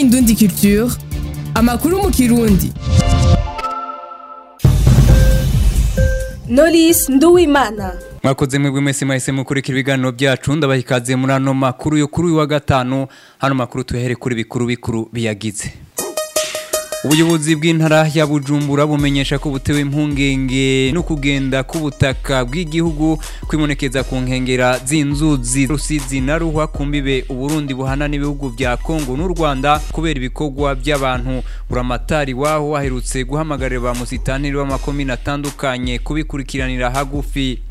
Indundi Culture amakuru mu kirundi Knowless Nduwimana mwakoze mwebwe mwese mwahise mukurikira ibiganiro byacu ndabaha ikaze muri ano makuru yo kuri uyu wa gatanu hano makuru tuhere kuri bikuru bikuru biyagize ubuyobozi bw'intara ya bujumbura bumenyesha ko butewe impungenge no kugenda k'ubutaka bw'igihugu kwibonekeza ku nkengera z'inzuzi rusizi na ruhwa ku mbibe uburundi buhana n'ibihugu bya kongo n'u rwanda kubera ibikorwa by'abantu buramatari waho waherutse guhamagarira ba musitantiri b'amakomine atandukanye kubikurikiranira hagufi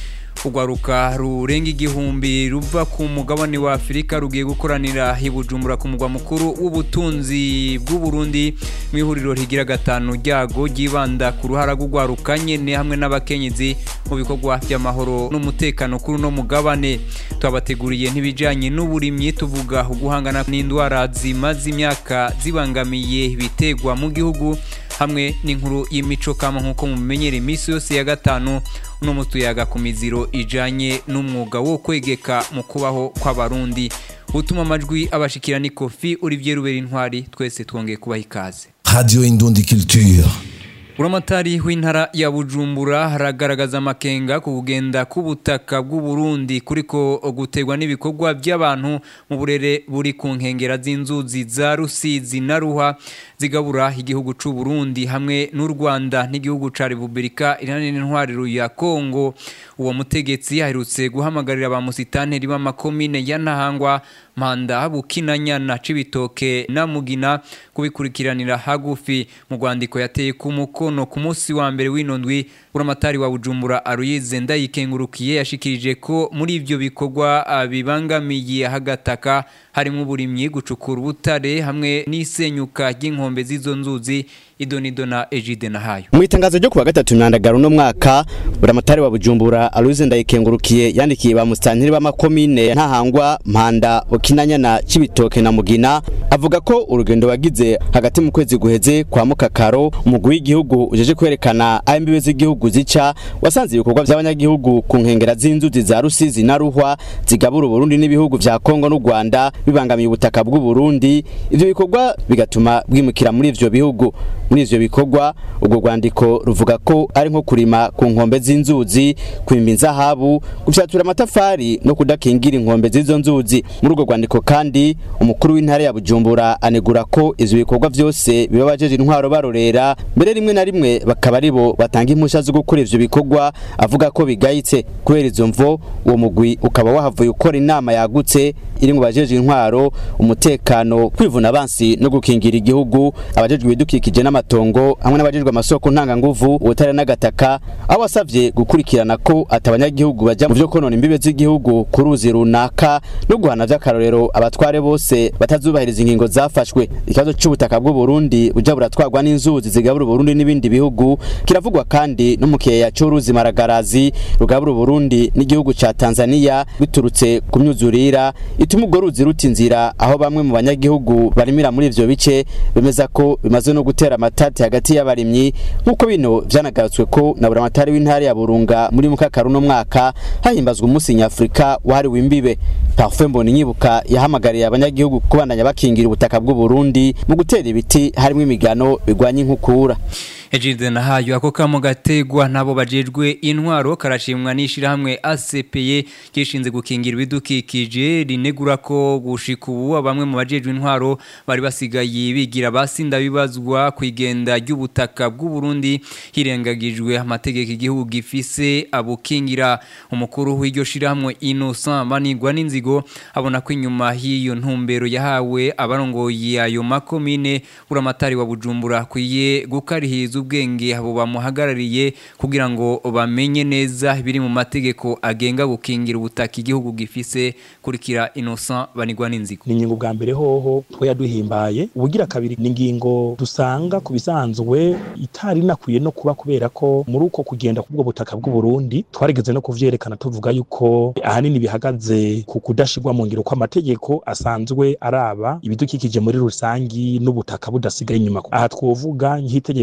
urwaruka rurenga igihumbi ruva ku mugabane wa afurika rugiye gukoranira hibujumbura ku mugwa mukuru w'ubutunzi bw'uburundi mu ihuriro rigira gatanu ryago ryibanda ku ruhara rw'urwaruka nyene hamwe n'abakenyezi mu bikorwa by'amahoro n'umutekano kuri uno mugabane twabateguriye ntibijanye n'uburimyi tuvuga uguhangana n'indwara zimaze imyaka zibangamiye ibitegwa mu gihugu hamwe n'inkuru y'imico kama nk'uko mumenyera iminsi yose ya gatanu uno mutu yaga ku miziro ijanye n'umwuga wo kwegeka mu kubaho kw'abarundi utuma amajwi abashikira ni kofi Olivier Rubera intwari twese twongeye kubaha ikaze Radio Indundi Culture. Uramatari w'intara ya Bujumbura haragaragaza amakenga ku kugenda k'ubutaka bw'u Burundi kuriko gutegwa n'ibikorwa by'abantu mu burere buri ku nkengera z'inzuzi za Rusizi na Ruha zigabura igihugu c'u Burundi hamwe n'u Rwanda n'igihugu ca Republika Iharanira Intwariro ya Kongo uwo mutegetsi aherutse guhamagarira ba musitanteri b'amakomine ya Ntahangwa Manda Bukinanyana Cibitoke na Mugina kubikurikiranira hagufi mu rwandiko yateye ku mukono ku munsi wa mbere w'ino ndwi buramatari wa Bujumbura Aruyize ndayikengurukiye yashikirije ko muri ivyo bikorwa bibangamiye hagataka harimo uburimyi gucukura ubutare hamwe n'isenyuka ry'inkombe z'izo nzuzi idonido na Ejide na hayo mu itangazo ryo kuwa gatatu myandagaro no mwaka buramatari wa Bujumbura Aruyize ndayikengurukiye yandikiye ba musitantiri b'amakomine ntahangwa Mpanda Bukinanyana Cibitoke na Mugina avuga ko urugendo wagize hagati mu kwezi guheze kwa Mukakaro umugwi w'igihugu ujeje kwerekana aho imbibe z'igihugu zica wasanze ibikorwa by'abanyagihugu ku nkengera z'inzuzi za Rusizi na Ruhwa zigabura Burundi n'ibihugu vya Kongo n'u Rwanda bibangamiye ubutaka bw'u Burundi ivyo bikorwa bigatuma bwimukira muri ivyo bihugu muri ivyo bikorwa ubwo rwandiko ruvuga ko ari nko kurima ku nkombe z'inzuzi kwimba inzahabu gufyatura amatafari no kudakingira inkombe z'izo nzuzi muri urwo rwandiko kandi umukuru w'intara ya Bujumbura anegura ko ivyo bikorwa vyose biba bajeje intwaro barorera mbere rimwe na rimwe bakaba aribo batanga impusha zo gukora ivyo bikorwa avuga ko bigayitse kubera izo mvo uwo mugwi ukaba wahavuye ukora inama yagutse iri mu bajeje intwaro umutekano kwivuna abansi no gukingira igihugu abajejwe ibidukikije n'amatongo hamwe n'abajejwe amasoko ntanganguvu ubutare n'agataka aho wasavye gukurikirana ko atabanyagihugu baja mu vyo konona imbibe z'igihugu ku ruzi runaka no guhana vy'akarorero abatware bose batazubahiriza ingingo zafashwe ikibazo c'ubutaka bw'u Burundi buja buratwarwa n'inzuzi zigabura Burundi n'ibindi bihugu kiravugwa kandi no mu kiyeya c'uruzi Maragarazi rugabura Burundi n'igihugu ca Tanzania biturutse ku myuzurira ituma urwo ruzi ruta inzira aho bamwe mu banyagihugu barimira muri ivyo bice bemeza ko bimaze no gutera amatati hagati y'abarimyi nk'uko bino vyanagarutswe ko na buramatari w'intara ya Burunga muri mukakaru no mwaka hahimbazwa umunsi nyafrika wahariwe imbibe Parfait Mboni nyibuka yahamagariye abanyagihugu kubandanya bakingira ubutaka bw'u Burundi mu gutera ibiti harimo imigano bigwanya inkukura Ejide na hayo ako kamo gategwa nabo bajejwe intwaro karashimwa n'ishirahamwe ACPE kishinze gukingira ibidukikije rinegura ko gushika ubu bamwe mu bajejwe intwaro bari basigaye bigira basinda bibazwa kwigenda ry'ubutaka bw'u Burundi hirengagijwe amategeko igihugu gifise abukingira umukuru w'iryo shirahamwe Innocent Manigwa n'inzigo abona ko inyuma hiyo ntumbero yahawe abarongoye ayo makomine uramatari wa Bujumbura kwiye gukarihiza ubwenge abo bamuhagarariye kugira ngo bamenye neza ibiri mu mategeko agenga gukingira ubutaka igihugu gifise kurikira Innocent banigwa n'inzigo ni ingingo bwa mbere hoho twe yaduhimbaye ubugira kabiri ni ingingo dusanga ku bisanzwe itari nakwiye no kuba kubera ko muri uko kugenda kubwo butaka bw'u Burundi twarigeze no kuvyerekana tuvuga yuko ahanini bihagaze ku kudashirwa mu ngiro kw'amategeko asanzwe araba ibidukikije muri rusangi n'ubutaka budasigaye inyuma aha twovuga nk'itegeko riraba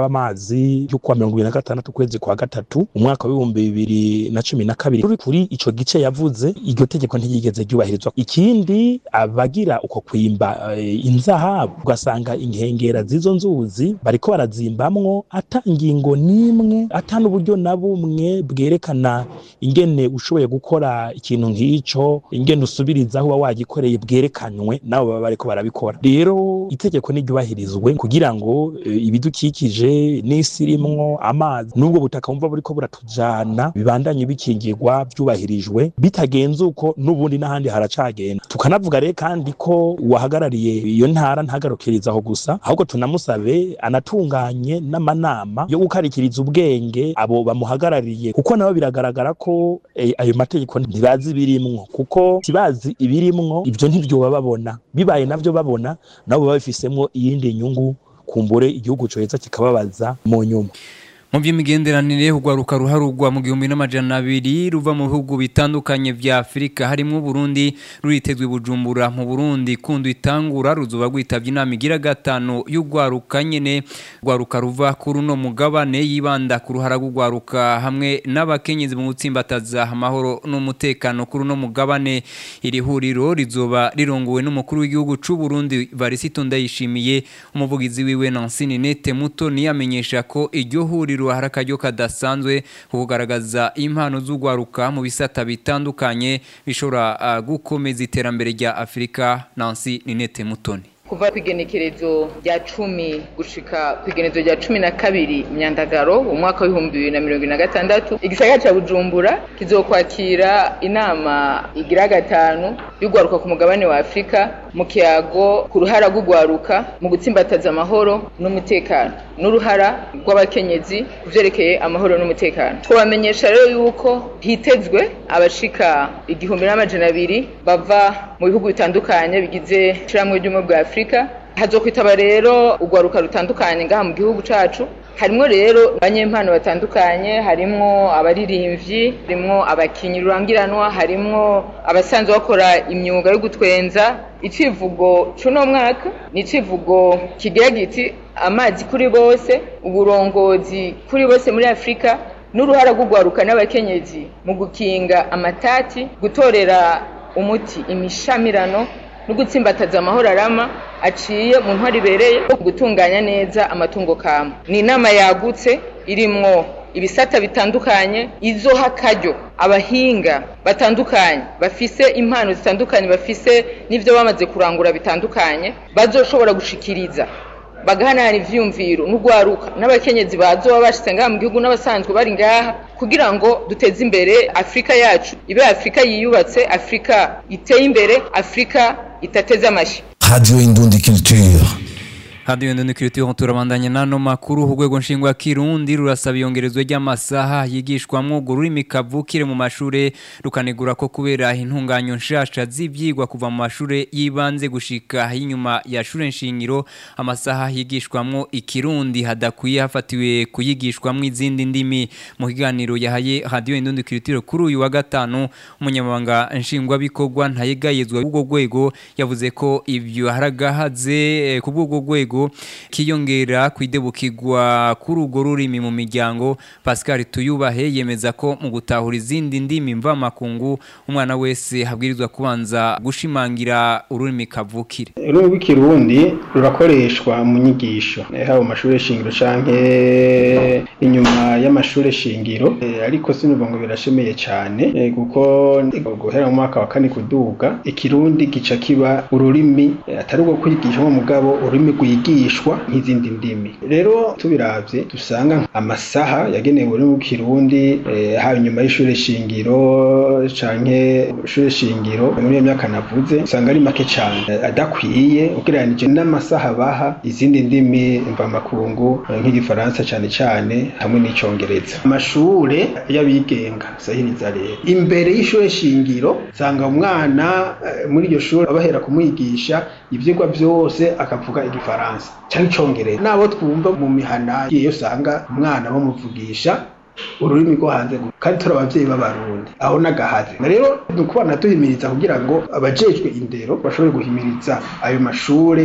w'amazi yo kuwa mirongo ibiri na gatandatu ukwezi kwa gatatu umwaka w'ibihumbi bibiri na cumi na kabiri ruri kuri ico gice yavuze iryo tegeko ntiryigeze ryubahirizwa ikindi abagira uko kwimba eh, inzahabu ugasanga inkengera z'izo nzuzi bariko barazimbamwo ata ingingo n'imwe ata n'uburyo na bumwe bwerekana ingene ushoboye gukora ikintu nk'ico ingene usubiriza aho uba wagikoreye bwerekanywe nabo baba bariko barabikora rero itegeko niryubahirizwe kugira ngo eh, ibidukikije n'isi irimwo amazi n'ubwo butaka bumva buriko buratujana bibandanye bikingirwa vyubahirijwe bitagenze uko n'ubundi n'ahandi haracagenda tukanavuga rero kandi ko uwahagarariye iyo ntara ntagarukiriza aho gusa ahubwo tunamusabe anatunganye n'amanama yo gukarikiriza ubwenge abo bamuhagarariye kuko nabo biragaragara ko eh, ayo mategeko ntibazi ibirimwo kuko sibazi ibirimwo ivyo ntibyoba babona bibaye navyo babona nabo baba bifisemwo iyindi nyungu kumbure igihugu coheza kikababaza mu nyuma mu by'imigenderanire urwaruka ruharugwa mu gihumbi n'amajana abiri ruva mu bihugu bitandukanye vya afurika harimo uburundi ruritezwe bujumbura mu burundi kundi itangura ruzuba rwitabye inama igira gatanu y'urwaruka nyene rwaruka ruva kuri uno mugabane yibanda ku ruhara rw'urwaruka hamwe n'abakenyezi mu gutsimbataza amahoro n'umutekano kuri uno mugabane iri huriro rizoba rirongowe n'umukuru w'igihugu c'u Burundi Varisito Ndayishimiye umuvugizi wiwe Nancy Ninete Mutoni yamenyesha ko iryo huriro hari akaryo kadasanzwe ko kugaragaza impano z'urwaruka mu bisata bitandukanye bishobora ah, gukomeza iterambere rya Afurika Nancy Ninete Mutoni kuva ku igenekerezo rya cumi gushika ku igenekerezo rya cumi na kabiri myandagaro umwaka w'ibihumbi bibiri na mirongo ine na gatandatu igisagara ca bujumbura kizokwakira inama igira gatanu y'urwaruka ku mugabane wa afurika mu kiyago ku ruhara rw'urwaruka mu gutsimbataza amahoro n'umutekano n'uruhara rw'abakenyezi ku vyerekeye amahoro n'umutekano twabamenyesha rero yuko hitezwe abashika igihumbi n'amajana abiri bava mu bihugu bitandukanye bigize ishirahamwe ry'ubumwe bwa afurika hazokwitaba rero urwaruka rutandukanye ngaha mu gihugu cacu harimwo rero abanyempano batandukanye harimwo abaririmvyi harimwo abakinyi rurangiranwa harimwo abasanzwe bakora imyuga yo gutwenza icivugo c'uno mwaka ni icivugo kigira giti amazi kuri bose uburongozi kuri bose muri afurika n'uruhara rw'urwaruka n'abakenyezi mu gukinga amatati gutorera umuti imishamirano no gutsimbataza amahoro arama aciye mu ntwari ibereye gutunganya neza amatungo kama ni inama yagutse irimwo ibisata bitandukanye izoha akaryo abahinga batandukanye bafise impano zitandukanye bafise n'ivyo bamaze kurangura bitandukanye bazoshobora gushikiriza bagahanahana ivyiyumviro n'urwaruka n'abakenyezi bazoba bashitse ngaha mu gihugu n'abasanzwe bari ngaha kugira ngo duteze imbere afurika yacu ibe afurika yiyubatse afurika iteye imbere afurika itateze amashyi Radio Indundi Culture. Radio Ndende Culture turabandanya nano makuru urwego nshingwa kirundi rurasaba iyongerezwa ry'amasaha yigishwamwo ururimi kavukire mu mashure rukanegura ko kubera intunganyo nshasha z'ivyigwa kuva mu mashure yibanze gushika inyuma ya shure nshingiro amasaha yigishwamwo ikirundi hadakwiye hafatiwe kuyigishwamwo izindi ndimi mu kiganiro yahaye Radio Ndende Culture kuri uyu wa gatanu umunyamabanga nshingwa bikorwa ntayegayezwa ubwo rwego yavuze ko ivyo haragahaze ku bw'ubwo rwego kiyongera kwidebukirwa kuri urwo rurimi mu miryango Pascal Tuyubahe yemeza ko mu gutahura izindi ndimi mvamakungu umwana wese habwirizwa kubanza gushimangira ururimi kavukire ururimi rw'ikirundi rurakoreshwa mu nyigisho eh, haba mu mashuri shingiro canke inyuma y'amashuri shingiro Eh, ariko sinuvuga ngo birashemeye cyane eh, kuko guhera mu mwaka wa kane kuduga ikirundi gica kiba ururimi eh, atari urwo kwigisha nko mugabo ururimi rwigishwa nk'izindi ndimi rero tubiravye dusanga amasaha yagenewe ururimi rw'ikirundi eh, haba inyuma y'ishuri shingiro canke ishuri shingiro muri iyo myaka navuze usanga ari make cyane eh, adakwiye ugereranije n'amasaha baha izindi ndimi mvamakungu eh, nk'igifaransa cyane cyane hamwe n'icongereza amashure y'abigenga sahiriza rero imbere y'ishure shingiro usanga umwana eh, muri iryo shuri bahera kumwigisha ivyigwa byose akavuga igifaransa cyangwa icongereza nabo twumva mu mihana iyo usanga umwana bamuvugisha ururimi rwo hanze gusa kandi turi abavyeyi b'abarundi aho n'agahaze rero ni ukubana duhimiriza kugira ngo abajejwe indero bashobore guhimiriza ayo mashure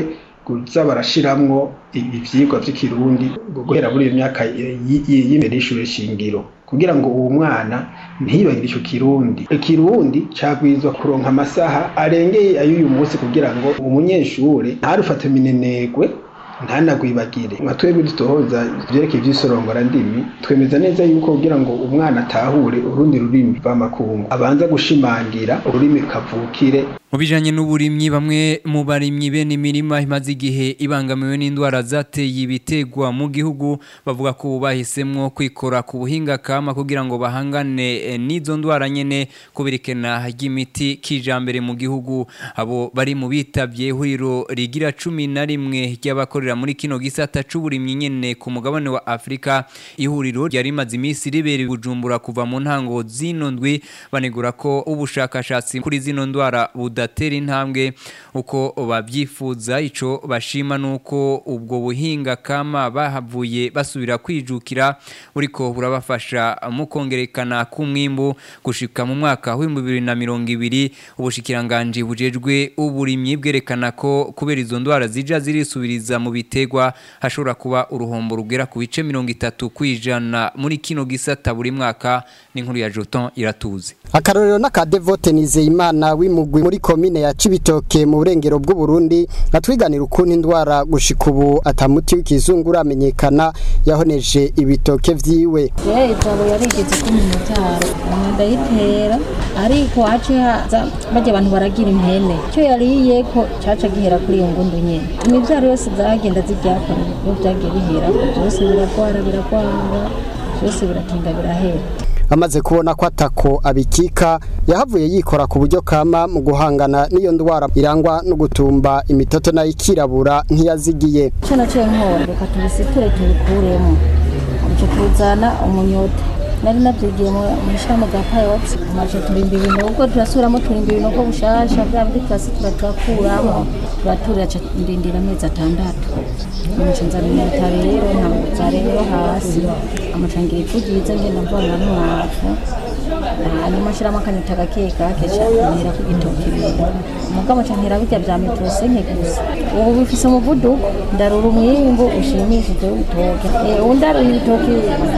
kuza barashiramwo ivyigwa vy'ikirundi guhera muri iyo myaka y'imbere y'ishure shingiro kugira ngo uwo mwana ntiyibagire ico kirundi ikirundi cagwizwa kuronka amasaha arengeye ay'uyu munsi kugira ngo umunyeshure ntarufate minenegwe ntanagwibagire nka twebwe dutohoza ivyerekeye ivy'isorongora ndimi twemeza neza yuko kugira ngo umwana atahure urundi rurimi rw'amakungu abanza gushimangira ururimi kavukire mu bijanye n'uburimyi bamwe mu barimyi bene imirima imaze igihe ibangamiwe n'indwara zateye ibitegwa mu gihugu bavuga ko bahisemwo kwikora ku buhinga kama kugira ngo bahangane n'izo ndwara nyene kubirikena ry'imiti kijambere mu gihugu abo bari mu bitavye ihuriro rigira cumi na rimwe ry'abakorera muri kino gisata c'uburimyi nyene ku mugabane wa Afrika ihuriro ryari rimaze iminsi ribera bujumbura kuva mu ntango zino ndwi banegura ko ubushakashatsi kuri zino ndwara buda budatera intambwe uko babyifuza ico bashima nuko ubwo buhinga kama bahavuye basubira kwijukira uriko burabafasha mu kongerekana k'umwimbu gushika mu mwaka wa 2020 ubushikiranganje bujejwe uburimyi bwerekana ko kubera izo ndwara zija zirisubiriza mu bitegwa hashobora kuba uruhombo rugera ku bice 30 kwijana muri kino gisata buri mwaka n'inkuru ya Joton iratuze akarorero n'akadevote nizeyimana w'imugwi muri komine ya Cibitoke mu burengero bw'u Burundi atwiganira ukuntu indwara gushika ubu atamuti w'ikizungu uramenyekana yahoneje ibitoke vyiwe ye itabo yarigeze ko mu muvyaro ndayitera ariko hace haza bajya abantu baragira impene icyo yariye ko caca gihera kuri iyo ngundu nyene imivyaro yose zagenda ziryakora iyo vyagiye bihera byose biragwara biragwara byose biratinda birahera amaze kubona ko atako abikika yahavuye yikora ku buryo kama mu guhangana n'iyo ndwara irangwa no gutumba imitoto nayo ikirabura ntiyazigiye icyo naciye nkora reka tubisiture tubikuremo icyo tuzana umunyota nari nabyigiye mu ishami rya payoti amaze turimba ibinogo turasubiramo turimba ibinogo bushasha bya bindi twasi turatukuramo turaturira ndindira amezi atandatu amaca nzana imyuta rero ntabwo rero hasi amaca ngira ifu ryiza ngenda mvana n'umwavu hanyuma ashyiramo akanyuta gake gake ntera ku gitoki rero umugabo amaca ntera bijya bya metrose nke gusa ubu bifise umuvuduko ndarura umwimbu ushimishije w'ibitoki ubu ndaruye ibitoki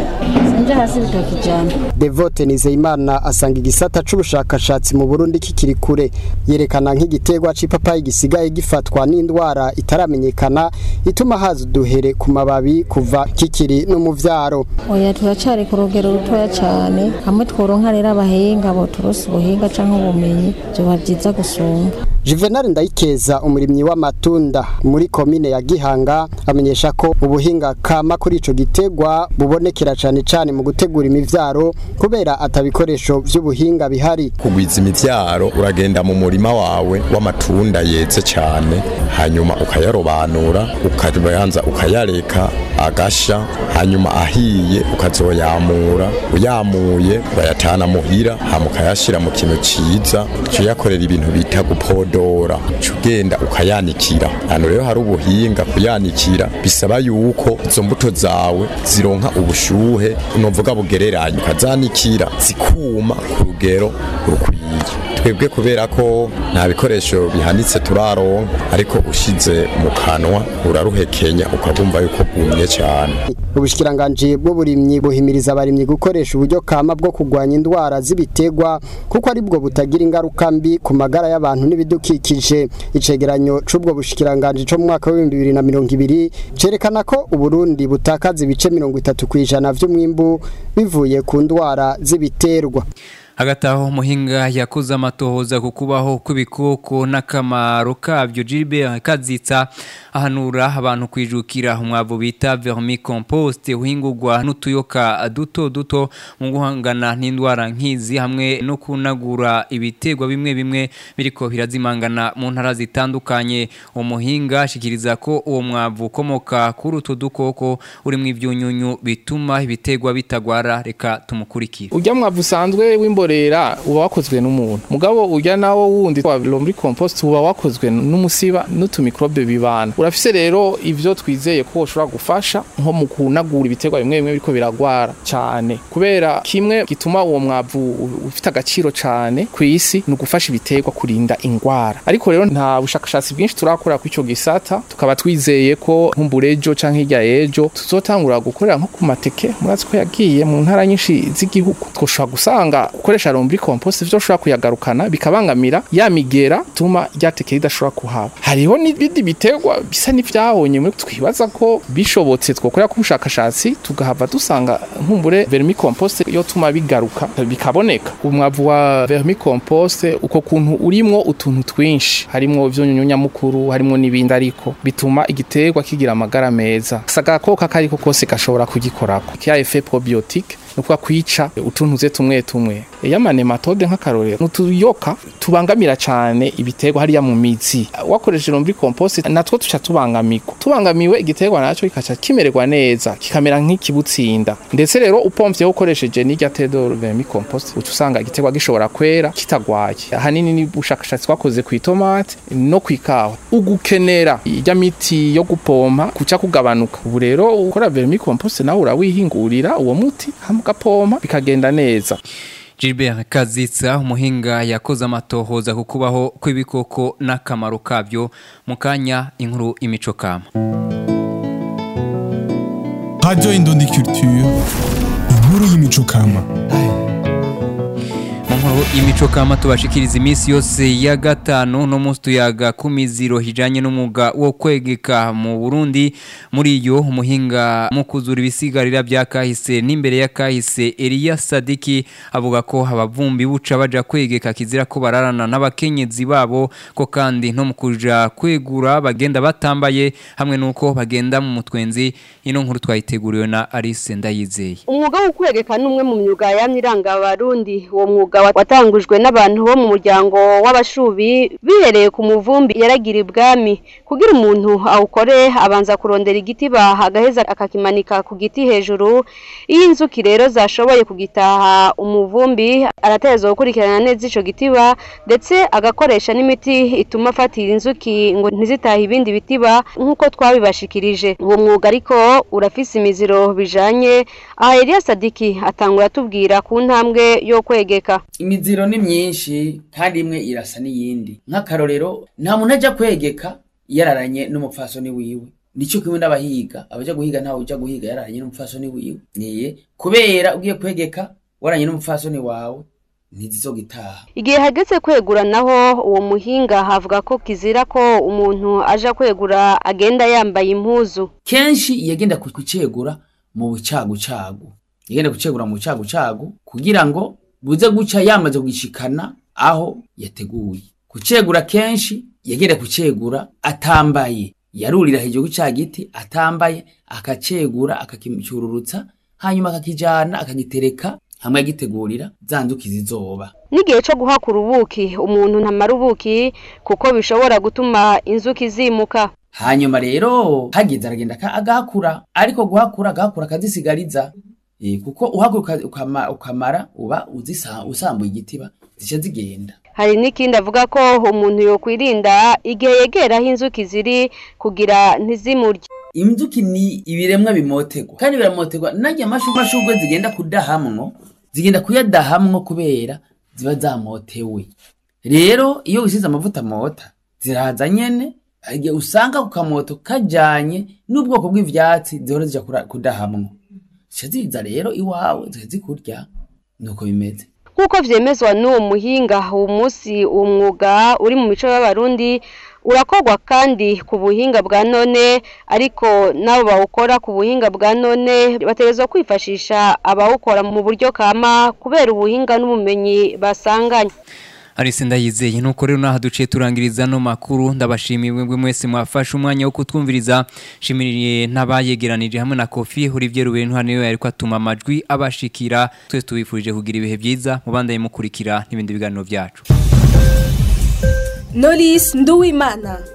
sinja hasi ibitoki cyane Devote Nizeyimana asanga igisata c'ubushakashatsi mu Burundi kikiri kure yerekana nk'igiterwa c'ipapayi gisigaye gifatwa n'indwara itaramenyekana ituma haza uduhere ku mababi kuva kikiri no mu vyaro oya turacari ku rugero rutoya cyane hamwe tworonka rero abahinga bo turose ubuhinga canke ubumenyi vyoba vyiza gusumba Juvenal Ndayikeza umurimyi w'amatunda muri komine ya Gihanga amenyesha ko ubuhinga kama kuri ico gitegwa bubonekera cane cane mu gutegura imivyaro kubera atabikoresho vy'ubuhinga bihari kugwiza imivyaro uragenda mu murima wawe w'amatunda yeze cyane hanyuma ukayarobanura ukabanza ukayareka agasha hanyuma ahiye ukazoyamura uyamuye urayatana muhira hama ukayashira mu kintu ciza uyakorera ibintu bita gupodora ugenda ukayanikira hano rero hari ubuhinga kuyanikira bisaba yuko izo mbuto zawe zironka ubushuhe novuga bugereranye ukazanikira zikuma ku rugero rukwiye twebwe kubera ko nta bikoresho bihanitse turaronka ariko ushize mu kanwa uraruhekenya ukabumva yuko bwumye cyane ubushikiranganje bw'uburimyi buhimiriza abarimyi gukoresha uburyo kama bwo kurwanya indwara z'ibitegwa kuko ari bwo butagira ingaruka mbi ku magara y'abantu n'ibidukikije icegeranyo c'ubwo bushikiranganje co mu mwaka wa 2020 cerekana ko uburundi butakaza ibice 30 kwijana vy'umwimbu bivuye ku ndwara z'ibiterwa hagati aho muhinga yakoze amatohoza ku kubaho kw'ibikoko n'akamaro kabyo Gilbert Kazitsa ahanura abantu kwijukira umwavu bita vermicompost uhingurwa n'utuyoka duto duto mu guhangana n'indwara nk'izi hamwe no kunagura ibitegwa bimwe bimwe biriko birazimangana mu ntara zitandukanye umuhinga ashikiriza ko uwo mwavu ukomoka kuri utu dukoko urimo ibyunyunyu bituma ibitegwa bitagwara reka tumukurikire ujya mwavu usanzwe w'imbo imborera uba wakozwe n'umuntu mugabo urya nawo wundi wa lomri compost uba wakozwe n'umusiba n'utumikrobe bibana urafise rero ivyo twizeye ko ushobora gufasha nko mu kunagura ibiterwa bimwe bimwe biriko biragwara cyane kubera kimwe gituma uwo mwavu ufite agaciro cyane ku isi ni ugufasha ibiterwa kurinda ingwara ariko rero nta bushakashatsi bwinshi turakora ku ico gisata tukaba twizeye ko nkumburejo canke hirya ejo tuzotangura gukorera nko ku mateke murazi ko yagiye mu ntara nyinshi z'igihugu twoshobora gusanga gukoresha lomri compost ivyo ushobora kuyagarukana bikabangamira ya migera tuma ryateke ridashobora kuhaba hariho n'ibindi biterwa bisa n'ivyahonye muri twibaza ko bishobotse twokorera ku bushakashatsi tugahava dusanga nkumbure vermicompost yo tuma bigaruka bikaboneka umwavu wa vermicompost uko kuntu urimwo utuntu twinshi harimwo ivyunyunyu nyamukuru harimwo n'ibindi ariko bituma igiterwa kigira amagara meza saga ko kakariko kose gashobora kugikorako kia effet probiotique nukuba kwica utuntuze tumwe tumwe y'amanematode nk'akarorero nutuyoka tubangamira cyane ibiterwa hariya mu mizi wakoresheje lombi compost natwo tuca tubangamirwa tubangamiwe igiterwa nacyo kikaca kimererwa neza kikamera nk'ikibutsinda ndetse rero upomvye ukoresheje n'irya tedo vermi compost uca usanga igiterwa gishobora kwera kitagwaye ahanini ni ubushakashatsi twakoze ku itomate no ku ikawa ugukenera irya miti yo gupompa kuca kugabanuka ubu rero ukora vermi compost nawe urawihingurira uwo muti hamwe ugapompa bikagenda neza Gilbert Kazitsa umuhinga yakoze amatohoza ku kubaho kw'ibikoko n'akamaro kabyo mu kanya inkuru imico kama Radio Indundi Culture inkuru y'imico kama nkuru imico kama tubashikiriza iminsi yose ya gatanu no munsi tuyaga ku miziro hijanye n'umwuga wo kwegeka mu Burundi muri iyo umuhinga mu kuzura ibisigarira bya kahise n'imbere ya kahise Elia Sadiki avuga ko abavumbi buca baja kwegeka kizira ko bararana n'abakenyezi babo ko kandi no mu kuja kwegura bagenda batambaye hamwe nuko bagenda mu mutwenzi ino nkuru twayiteguriwe na Alice Ndayizeye umwuga wo kwegeka n'umwe mu myuga yamye iranga abarundi uwo mwuga watangujwe n'abantu bo mu muryango w'abashubi bihereye ku muvumbi yaragira ibwami kugira umuntu awukore abanza kurondera igiti baha agaheza akakimanika ku giti hejuru iyo inzuki rero zashoboye kugitaha umuvumbi arateza gukurikirana neza ico gitiba ndetse agakoresha n'imiti ituma afatira inzuki ngo ntizitahe ibindi bitiba nk'uko twabibashikirije uwo mwuga ariko urafise imiziro bijanye aha Elia Sadiki atangura atubwira ku ntambwe yo kwegeka imiziro ni myinshi kandi imwe irasa n'iyindi nk'akarorero nta muntu ajya kwegeka yararanye n'umupfasoni wiwe nicyo kimwe n'abahiga abaja guhiga ntawe uja guhiga yararanye n'umupfasoni wiwe niye kubera ugiye kwegeka waranye n'umupfasoni wawe ntizizogitaha igihe hageze kwegura naho uwo muhinga havuga ko kizira ko umuntu aja kwegura agenda yambaye impuzu kenshi yagenda kucegura mu bucagucagu yagenda kucegura mu bucagucagu kugira ngo buze guca yamaze kugishikana aho yateguye kucegura kenshi yagenda kucegura atambaye yarurira hejuru cya giti atambaye akacegura akakicyururutsa hanyuma akakijana akagitereka hamwe agitegurira za nzuki zizoba n'igihe cyo guhakura ubuki umuntu ntamara ubuki kuko bishobora gutuma inzuki zimuka hanyuma rero hageze aragenda agahakura ariko guhakura agahakura akazisigariza kuko uhakura ukamara uba usambuye igitiba zica zigenda hari n'ikindi avuga ko umuntu yokwirinda igihe yegeraho inzuki ziri kugira ntizimurye inzuki ni ibiremwa bimotegwa kandi biramotegwa najya amashugwe zigenda kudahamwo zigenda kuyadahamwo kubera ziba zamotewe rero iyo wisize amavuta mota ziraza nyene igihe usanga ku kamoto kajanye n'ubwoko bw'ivyatsi zihora zija kudahamwo zica ziza rero iwawe zikazikurya nuko bimeze nk'uko vyemezwa n'uwo muhinga uwo munsi uwo mwuga uri mu mico y'abarundi urakorwa kandi ku buhinga bwa none ariko n'abo bawukora ku buhinga bwa none bategerezwa kwifashisha abawukora mu buryo kama kubera ubuhinga n'ubumenyi basanganye Arise ndayizeye nuko rero naha duciye turangiriza no makuru ndabashimiye mwe mwese mwafashe umwanya wo kutwumviriza shimiriye n'abayegeranije hamwe na Kofi Olivier Rubenu hano ariko atuma amajwi abashikira twese tubifurije kugira ibihe byiza mubandaye mukurikira n'ibindi biganiro byacu Knowless Nduwimana